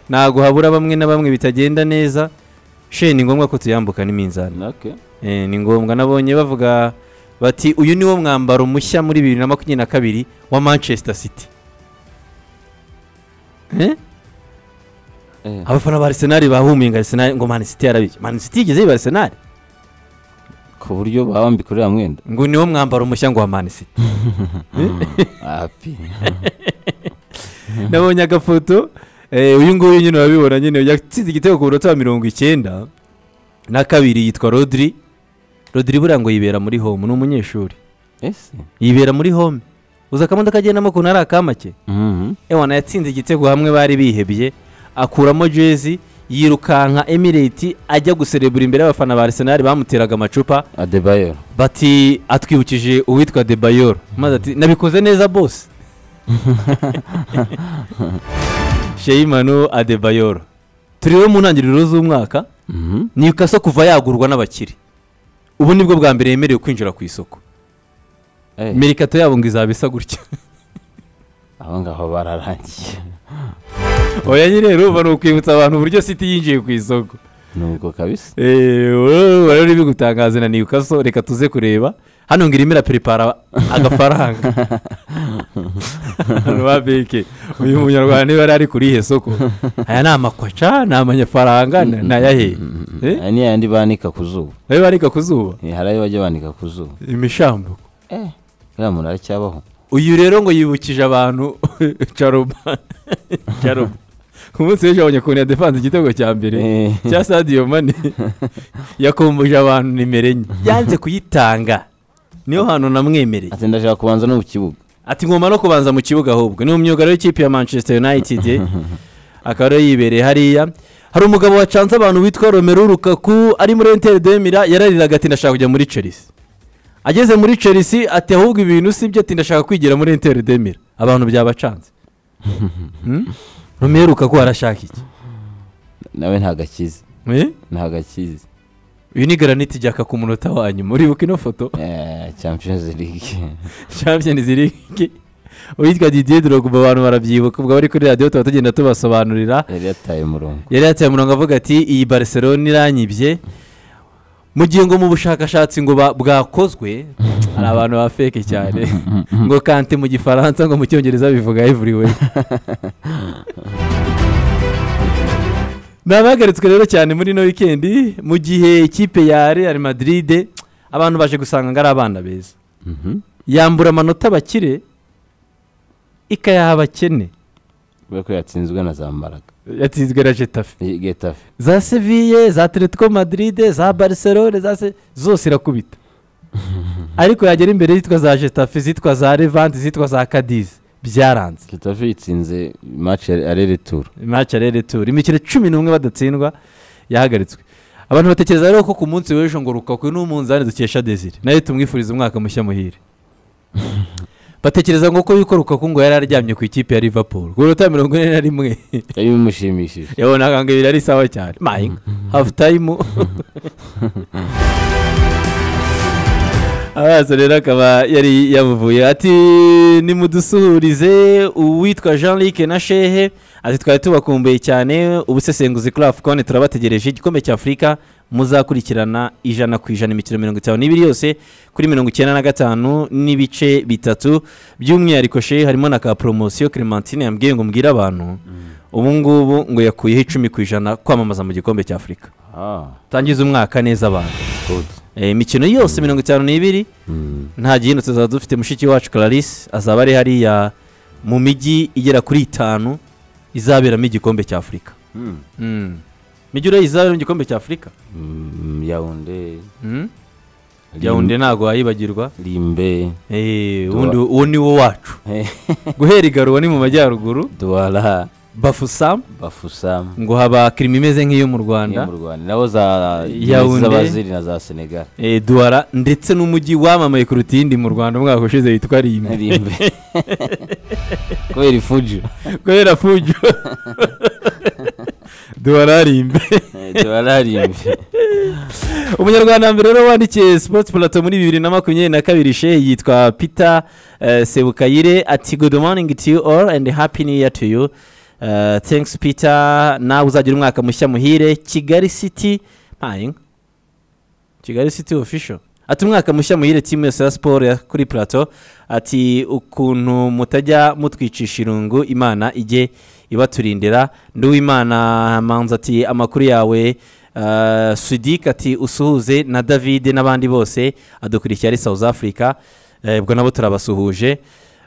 ntabwo habura bamwe na bamwe bitagenda neza she ni ngombwa ko tuyambuka n'iminzani Okay. Eh, ni ngombwa nabonye bavuga bati uyu niwo mwambaro mushya muri bibiri na makumyabiri na kabiri wa manchester city Eh? Eh. abafana ba arsenal bahuminga arsenal ngo man city yarabishye man city igeze yiba arsenal ku buryo bawambika uriya mwenda ngo niwo mwambaro mushya ngo wa man city api nabonye agafoto eh, uyu nguyu nyine urabibona nyine yatsinze igitego ku munota wa mirongo icyenda na kabiri yitwa rodri rodri buriya ngo yibera muri home ni umunyeshuri ese yibera muri home uza akamodoka agendamo ukuntu ari akamake Mhm. ewana yatsinze igitego hamwe bari bihebye akuramo jezi yirukanka emireti ajya guserebura imbere y'abafana ba arisenali bamuteraga amacupa adebayor bati atwibukije uwitwa debayoro maze ati nabikoze neza bose sheyimanu adebayoro turi rero mu ntangiriro z'umwaka Mhm. newcastle kuva yagurwa n'abakire ubu nibwo bwa mbere yemerewe kwinjira ku isoko Eh, merikato yabo ngo izaba isa gutya abo ngaho bararangiye oya nyine rero uba ni ukwibutsa abantu uburyo city yinjiye ku isoko nubwo kabisa rero bigutangaza na newcastle reka tuze kureba hano ngo irimo iraperepara agafaranga hano ba beke uyu munyarwanda niba yari ari kuri ihe soko aya ni amakwaca ni amanyafaranga ni ni ayahe Eh? aya ni yayandi banika ku zuba nayo barika ku zuba Eh, hari ayo bajya banika ku zuba imishambo eh uriya muntu aracyabaho uyu rero ngo yibukije abantu caroba caroba ku munsi w'ejo abonye ukuntu yadefanze igitego cya mbere Eh, cya sadiyo mani yakumbuje abantu nimero enye yanze kuyitanga niyo hantu namwemereye ati ndashaka kubanza no mu kibuga ati ngomba no kubanza mu kibuga ahubwo ni umwugariro w'ikipe ya manchester united eh. akaba rero yibereye hariya hari umugabo wacanze abantu witwa romero rukaku ari muri enteri demira yarariraga ati ndashaka kujya muri chelsea ageze muri chelsea ati ahubwo ibintu si byo ati ndashaka kwigira muri enteri demira abantu byabacanze Hmm? romero rukaku arashaka iki nawe ntabwo akizi Eh? ntabwo akizi uyu ni garaniti jyaka ku munota wa nyuma uribuka ino foto Eh, champions league champions league uwitwa didier drogba abantu barabyibuka ubwo bari kuri radiyo tuba tugenda tubasobanurira yari yataye umurongo yari yataye umurongo avuga ati iyi barcelona iranyibye mu gihe ngo mu bushakashatsi ngo ba- bwakozwe hari abantu ba feke cyane ngo kante mu gifaransa ngo mu cyongereza bivuga everywhere nabahagaritswe rero cyane muri ino wikendi mu gihe ikipe ya real madrid abantu baje gusanga ngo ari abana beza Mhm. yambura amanota abakire ikayaha abakene kubera ko yatsinzwe na za mbaraga yatsinzwe na getafe getafe za seviye za atletico madrid za barcelone za se zose irakubita ariko yagera imbere yitwa za getafe zitwa za levante zitwa za cadiz byaranze getafe yitsinze match areretura match rero turi imikino cumi n'umwe badatsindwa yahagaritswe abantu batekereza rero ko ku munsi w'ejo ngo rukakwe n'umunzani dukesha desire nayo tumwifuriza umwaka mushya muhire batekereza ngo ko yuko rukaku ngo yari aryamye ku ikipe ya liverpool ku minota mirongo ine na rimwe yari bimushimishije yabonaga ngo ibiri ari sawa cyane mayinga hafu tayimu amaso rero akaba yari yabuvuye ati nimudusuhurize uwitwa jean luc na shehe ati twari tubakumbuye cyane ubusesenguzi kuri afukone turabategereje igikombe cya afurika muzakurikirana ijana ku ijana imikino mirongo itanu n'ibiri yose kuri mirongo icyenda na gatanu n'ibice bitatu by'umwihariko shehe harimo na ka poromosiyo clementine yambwiye ngo mbwire abantu ubu ngubu ngo yakuyeho icumi ku ijana kwamamaza mu gikombe cya afurika ah tangiza umwaka neza abantu good Eh, imikino yose mirongo itanu n'ibiri Mm. nta gihindutse tuzaba dufite mushiki wacu clarisse azaba ari hariya mu mijyi igera kuri itanu izaberamo igikombe cya afurika Mm. imijyi ureba izaberamo igikombe cya afurika Mm, yaounde Mm? yawundi ntabwo wayibagirwa rimbe Eh, ubundi uwo ni wo wacu guhera igaruwa ni mu majyaruguru duwara bafusamu bafusamu ngo haba kirima imeze nk'iyo mu rwanda niyo mu rwanda nabo za Yaounde. z'abaziri na za senegal Eh, duwara ndetse n'umujyi wamamaye kuruta iyindi mu rwanda umwaka ushize witwa rimbi rimbe kubera ifuju kubera fujo duwara rimbi duwara rimbe umunyarwanda wa mbere rero wandikiye sports plateau muri bibiri na makumyabiri na kabiri she yitwa peter eh, sebukayire ati good morning to you all and happy new year to you Uh, thanks peter nawe uzagira umwaka mushya muhire kigali city mpayinka kigali city official ati umwaka mushya muhire timu yose ya siporo ya kuri plateau ati ukuntu mutajya mutwicisha irungu imana ijye ibaturindira nduwimana manzi ati amakuru yawe uh, sudik ati usuhuze na david n'abandi bose adukurikira ari south africa Eh, ubwo nabo turabasuhuje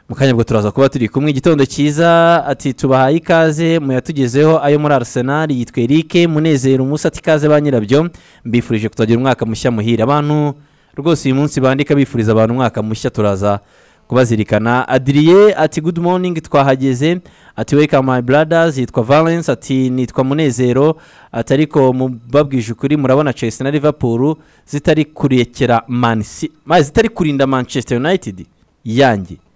mu kanya ubwo turaza kuba turi kumwe igitondo cyiza ati tubahaye ikaze muyatugezeho ayo muri arsenal yitwa eric munezero musa ati ikaze ba nyirabyo mbifurije kuzagira umwaka mushya muhire abantu rwose uyu munsi bandika bifuriza abantu umwaka mushya turaza kubazirikana adriye ati good morning twahageze ati welcome my brothers yitwa valence ati nitwa munezero ati ariko mubabwije ukuri murabona chelsea na liverpool zitari kurekera Man Ci- ma- zitari kurinda manchester united yanjye